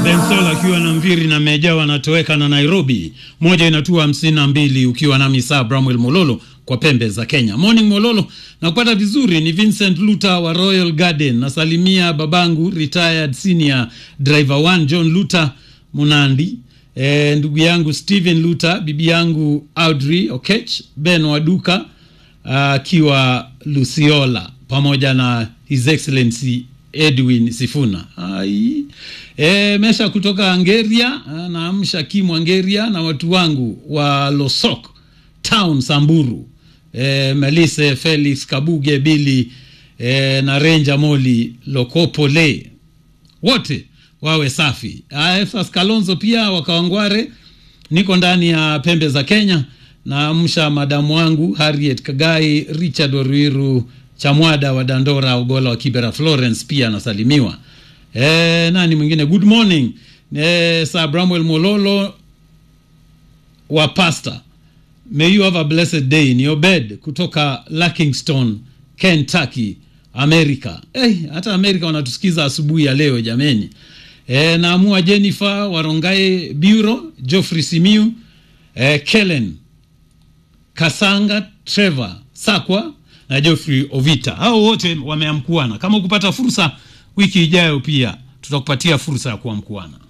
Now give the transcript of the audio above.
Bensol akiwa na Mviri na Meja wanatoweka na Nairobi, moja inatua hamsini na mbili ukiwa nami saa Bramwell Mololo kwa pembe za Kenya. Morning Mololo, na kupata vizuri ni Vincent Luta wa Royal Garden. Nasalimia babangu retired senior driver 1 John Luta Munandi, e, ndugu yangu Steven Luta, bibi yangu Audrey Okech, Ben Waduka akiwa uh, Luciola pamoja na His Excellency Edwin Sifuna. Ai. E, mesha kutoka Angeria naamsha Kimu Angeria na watu wangu wa Losok Town Samburu. E, Melise Felix Kabuge Bili e, na Ranger Moli Lokopole wote wawe safi. Efas Kalonzo pia wakawangware, niko ndani ya pembe za Kenya. Naamsha madamu wangu Harriet Kagai, Richard Oruiru Chamwada wa Dandora, Ogola wa Kibera, Florence pia anasalimiwa. E, nani mwingine? Good morning e, Sir Bramwell Mololo wa Pastor. May you have a blessed day in your bed kutoka Lakingston, Kentucky, America. Hey, hata Amerika wanatusikiza asubuhi ya leo jameni. E, naamua Jennifer Warongae Bureau, Geoffrey Simiu, e, Kellen Kasanga, Trevor Sakwa na Geoffrey Ovita. Hao wote wameamkuana. Kama ukupata fursa wiki ijayo, pia tutakupatia fursa ya kuamkuana.